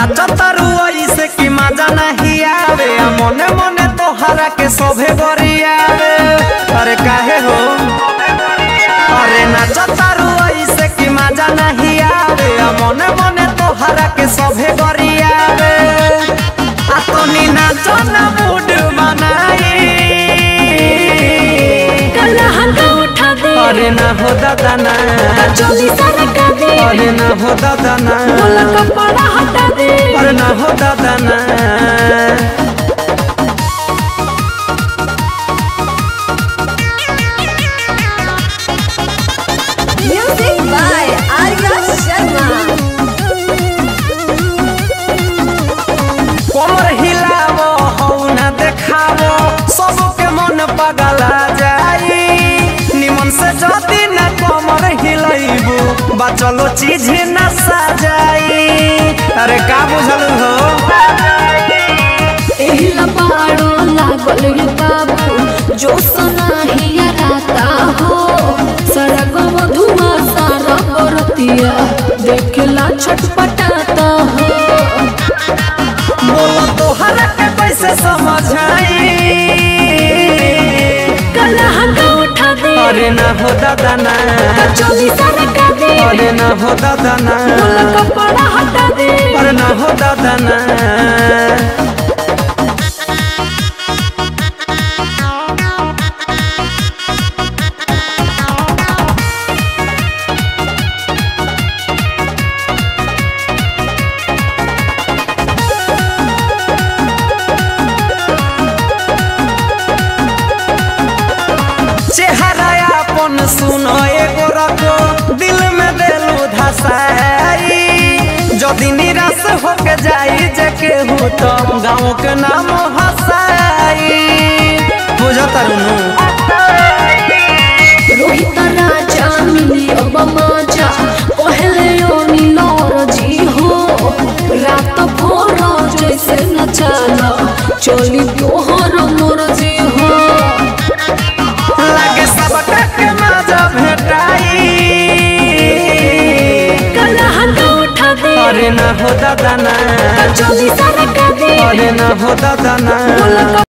नाचतारू ऐसे कि मजा नहीं आवे आ मने मने तोहरा के सोभे गरियावे अरे काहे हो अरे नाचतारू ऐसे कि मजा नहीं आवे आ मने मने तोहरा के सोभे गरियावे आ तोनी नाचो ना मूड बनाई कला हंगा उठा दे अरे ना हो दादा ना चोली सारा का दे अरे ना हो दादा ना बोला कपड़ा हटा दे अरे ना हो दादा ना म्यूजिक बाय आर्या शर्मा कमर हिलावो हौ ना देखावो सबके मन पगला जाई निमन से जदी ना कमर हिलैबू बचलो चीज ना सजाई अरे का बुझल हो एहिला पाड़ो लागल रे बाबू जो सनाहिया राता हो सड़क मधुआ सारा बरतिया देखला छटपटाता हो बोलो तोहरा के कैसे समझाई कला हंगा उठा दे अरे ना हो दादा ना चोली सारा का दे अरे ना हो दादा ना बोला कपड़ा हटा दे अरे ना हो दादा ना चेहरा अपन सुनो एगो रखो दिल में देलू धसाई जदि निराश होके जाई जे केहू तो गाँव के नाम हसाई बुझता रुनू रोहित राजा मिली अब माजा पहले ओ नीलोर जी हो रात भोर जैसे नचाना चली तोहर मोर जी हो लागे सबका के मजा भेटाई कला हंगा उठा दे अरे ना हो दादा ना चोली सारा का दे अरे ना हो दादा ना बोला